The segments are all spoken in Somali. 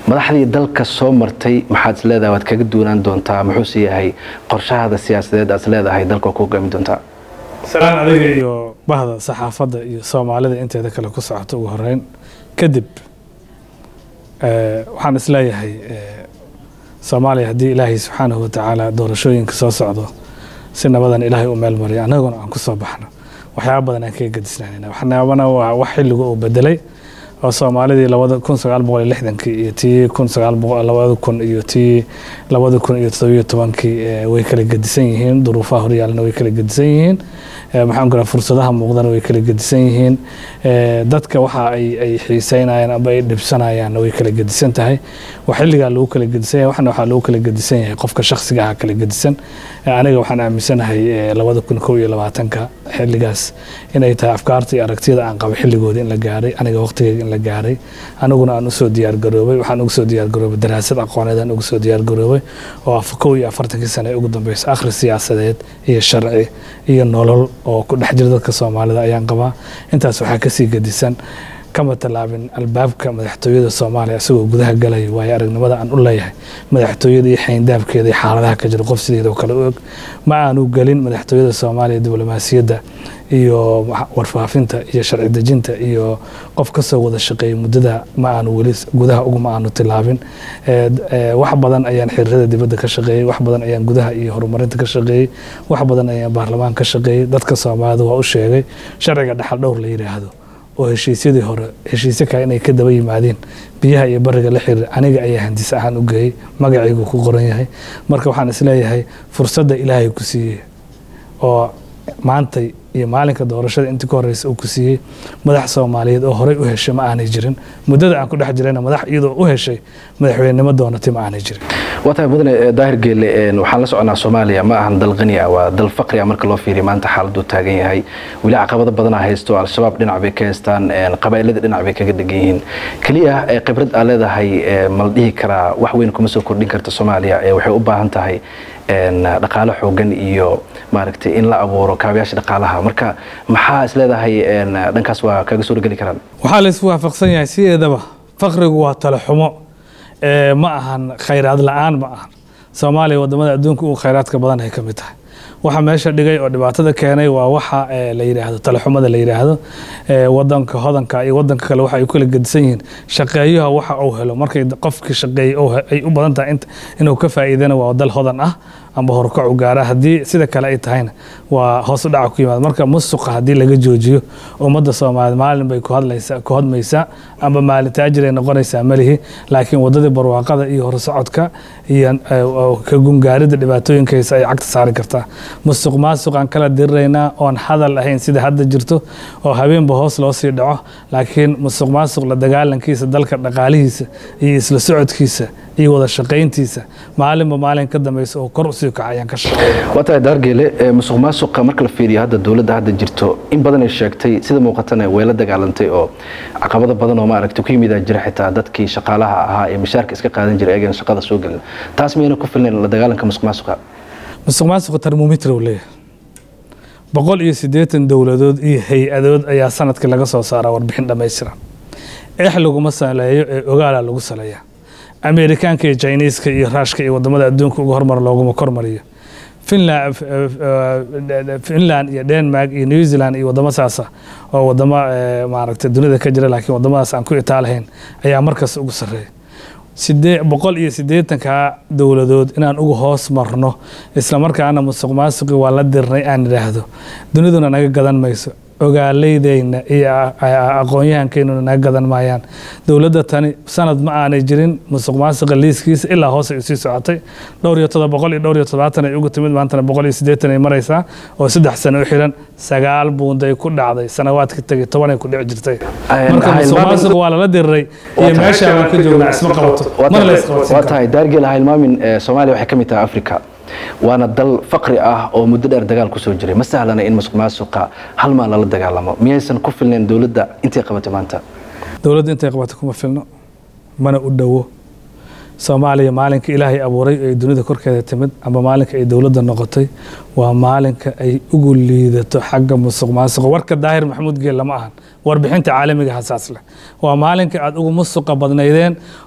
madaxdii dalka soo martay maxaad is leedahay waad kaga duwanaan doontaa muxuuse yahay qorshahada siyaasadeed aad is leedahay dalka ku hogaami doontaa salaan adiga iyo bahda saxaafadda iyo soomaalida inteeda kale ku socoto ugu horeyn kadib waxaan is leeyahay soomaaliya haddii ilaahay subxaanahu watacaala doorashooyinka soo socdo si nabadan ilaahay u meel mariyo annaguna aan ku soo baxno waxyaaba badan aan kaga gadisnaanayna waxyaabana waa wax xilliga uu bedelay oo soomaalidii labada kun sagaal boqol iyo lixdankii iyo tii kun sagaal boqol labada kun iyo tii labada kun iyo toddobiyo tobankii way kala gedisan yihiin duruufaha horyaalna way kala gedisan yihiin maxaan ku fursadaha muuqdana way kala gedisan yihiin dadka waxa ay ay xiiseynayaan amba ay dhibsanayaanna way kala gedisan tahay wax xilligaa lagu kala gedisan yahay waxna waxaa lagu kala gedisan yahay qofka shakhsiga ah kala gedisan aniga waxaan aaminsanahay labada kun kow iyo labaatanka xilligaas inay tahay afkaarta iyo aragtiyada aan qabo xilligooda in la gaaray aniga waqtigeyga in la gaaray aniguna aan usoo diyaargaroobay waxaan ugu soo diyaargaroobay daraasad aqooneed aan ugu soo diyaargaroobay oo af kow iyo afartankii sane ee ugu dambeysa akhri siyaasadeed iyo sharci iyo nolol oo ku dhex jira dadka soomaalida ayaan qabaa intaas waxaa kasii gedisan kama tallaabin albaabka madaxtooyada soomaaliya isagoo gudaha galaya waayo aragnimada aan u leeyahay madaxtooyada iyo xayndaabkeeda iyo xaaladaha ka jira qof sideeda oo kale u og ma aanu gelin madaxtooyada soomaaliya diblomaasiyadda iyo warfaafinta iyo sharci dejinta iyo qof kasoo wada shaqeeyay muddada ma aanu weli gudaha uguma aanu tilaabin wax badan ayaan xiriirada dibadda ka shaqeeyey wax badan ayaan gudaha iyo horumarinta ka shaqeeyey wax badan ayaan baarlamaan ka shaqeeyey dadka soomaalida waa u sheegay sharciga dhaxal dhowr la yidhaahdo oo heshiisyadii hore heshiisyo kale inay ka daba yimaadeen biyaha iyo bariga la xiriir aniga ayaa handis ahaan u geeyey magacaygu ku qoran yahay marka waxaan isleeyahay fursadda ilaahay ku siiyey oo maantay iyo maalinka doorashada intii ka horeysa uu ku siiyey madax soomaaliyeed oo horey u heshay ma aanay jirin muddada aan ku dhex jirayna madax iyadoo u heshay madaxweynenimo doonatay ma aanay jirin waa tahay mudane daahir geelle waxaan la soconaa soomaaliya ma ahan dal qani ah waa dal faqri ah marka loo fiiriyo maanta xaaladuu taagan yahay weli caqabado badanaa haysto al-shabaab dhinac bay ka haystaan qabaa'ilada dhinac bay kaga dhegan yihiin keliya khibrad aa leedahay ma la dhihi karaa wax weyn kuma soo kordhin karta soomaaliya waxay u baahan tahay dhaqaalo xoogan iyo maaragtay in la abuuro kaabayaasha dhaqaalaha marka maxaa is leedahay dhankaas waa kaga soo dhegeli karaan waxaa la isku waafaqsan yahay sideedaba faqrigu waa tale xumo ma ahan khayraad la-aan ma ahan soomaaliya wadamada adduunka ugu khayraadka badan ay ka mid tahay waxa meesha dhigay oo dhibaatada keenay waa waxa la yidhaahdo talaxumada la yidhaahdo wadanka hodanka iyo wadanka kale waxa ay kala gedisan yihiin shaqeeyaha waxa uu helo markay qofkii shaqeeyey ay u badan tahay inuu ka faa'iidana waa dal hodan ah amba horkacu gaara haddii sida kale ay tahayna waa hoos u dhaca ku yimaada marka musuqa haddii laga joojiyo ummadda soomaaliyeed maalin bay ku hadlaysaa ku hodmaysaa amba maalin taajir ay noqonaysaa malihi laakiin waddadii barwaaqada iyo horsocodka iyo ka gungaaridda dhibaatooyinkaysa ay cagta saari kartaa musuq maasuqaan kala diriraynaa oon hadal ahayn sida hadda jirto oo habeenba hoos loo sii dhaco laakiin musuq maasuq la dagaalankiisa dalka dhaqaalihiisa iyo isla socodkiisa iyo wada shaqayntiisa maalinba maalin ka dambeysa oo kor usii kaca ayaan ka shaqeeya waa tahay daargeele musuq maasuqa marka la fiiriyo hadda dowladda hadda jirto in badan ay sheegtay sida muuqatana way la dagaalantay oo caqabado badan oo maaragtay ku yimid jira xitaa dadkii shaqaalaha ahaa ee mishaarka iska qaadan jiray eegan shaqada soo gelin taas miyayna ku filnayn la dagaalanka musuq maasuqa musuq maasuqa termometer uu leeyahay boqol iyo siddeetan dowladood iyo hay-adood ayaa sanadkii laga soo saaraa warbixin dhammaystiran eex laguma saleeyo ee ogaalaa lagu saleeyaa amerikaanka iyo jiniiska iyo raashka iyo wadamada adduunka uga hormar looguma kormariyo finland iyo denmark iyo new zealand iyo wadamo saasa oo wadamo maaragtay dunida ka jira laakiin wadamadaas aan ku itaalahayn ayaa markaas ugu sarreeya sidee boqol iyo siddeetanka dowladood inaan uga hoos marno islamarkaana musuq maasuqi waa la dirnay aan idhaahdo duniduna naga gadan mayso ogaaleydeyna iyo aqoon-yahankeynuna naga gadan maayaan dowladda tani sanad ma aanay jirin musuq maasuqa liiskiisa ilaa hoos ay usii socotay dhowr iyo todoba boqol iyo dhowr iyo todobaatan ay ugu timid maantana boqol iyo siddeetan ay maraysaa oo saddex sano u xiran sagaal buunday ku dhacday sanawaadka tegay tobanay ku dhici jirtay marka musuq maasuqa waa lala diriray iyo meesha aan ka joognaa isma qabato mana la isqabatsin waa tahay daargeel ha hilmaamin soomaaliya waxay ka mid tahay africa waana dal faqri ah oo muddo dheer dagaal kusoo jiray ma sahlana in musuq maasuqa hal maal lala dagaalamo miyaysan ku filnayn dowladda intay qabatay maanta dowladda intay qabatay kuma filno mana u dhowo soomaaliya maalinka ilaahay abuuray ay dunida korkeeda timid amba maalinka ay dowladda noqotay waa maalinka ay ugu liidato xagga musuq maasuqa warka daahir maxamuud geel lama ahan warbixinta caalamiga hasaas leh waa maalinka aad ugu musuqa badnaydeen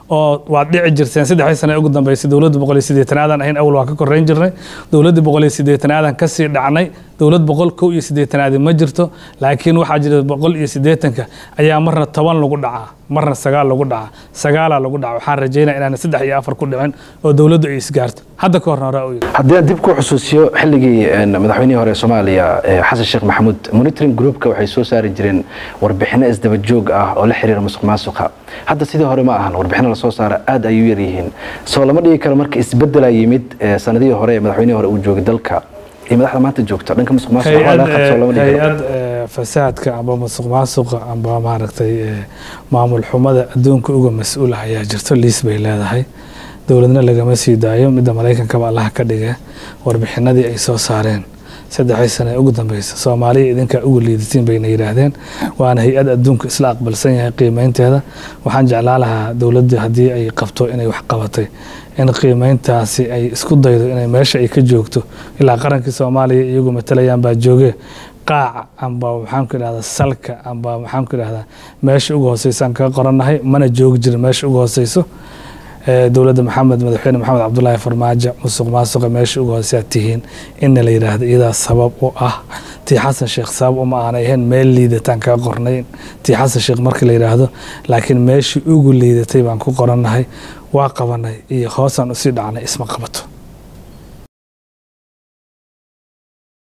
oo waad dhici jirteen saddexdii sane ugu dambeysay dowladda boqol iyo siddeetanaadan ahayn awal waa ka koreyn jirnay dowladda boqol iyo siddeetanaadan kasii dhacnay dowlad boqol kow iyo siddeetanaadi ma jirto laakiin waxaa jira boqol iyo siddeetanka ayaa marna toban lagu dhacaa marna sagaal lagu dhacaa sagaalaa lagu dhaca waxaan rajaynaya inaan saddex iyo afar ku dhicin oo dowladdu ay isgaarto hadda ka horna horaa u yidhi haddii aan dib ku xusuusiyo xilligii madaxweynihii hore ee soomaaliya xasan sheekh maxamuud monitoring groupka waxay soo saari jireen warbixino isdaba joog ah oo la xiriira musuq maasuqa hadda sidii hore ma ahan warbixino lasoo saara aad ayuu yar yihiin soo lama dhigi karo marka isbedela yimid sanadihii hore ee madaxweynihii hore uu joogay dalka iyo madaxda maanta joogta dhanka musuq maasuqa waa laga qabsoo lama dhigi karo hay-ad fasaadka amba musuq maasuqa amba maaragtay maamul xumada adduunka uga mas-uul ah ayaa jirto liis bay leedahay dowladna lagama sii daayo midda maraykankaba allaha ka dhige warbixinadii ay soo saareen saddexdii sane ugu dambeysa soomaaliya idinkaa ugu liidatiin bayna yidhaahdeen waana hay-ad adduunka isla aqbalsan yahay qiimeynteeda waxaan jeclaa lahaa dowladda haddii ay qabto inay wax qabatay in qiimeyntaasi ay isku daydo inay meesha ay ka joogto ilaa qarankii soomaaliya iyagu matalayaan baa jooge qaaca amba maxaanku idhahdaa salka amba maxaanku idhahdaa meesha ugu hooseysaan kaga qorannahay mana joogi jirin meesha ugu hooseyso dowladda maxamed madaxweyne maxamed cabdulaahi farmaajo musuq maasuqa meesha uga hooseyaa tihiin inna la yidhaahdo iyadaa sabab u ah tii xasan sheekh sabab uma aanay ahayn meel liidataan kaga qornay tii xasan sheekh marka la yidhaahdo laakiin meeshii ugu liidatay baan ku qorannahay waa qabanay iyo hoosaan usii dhacnay isma qabato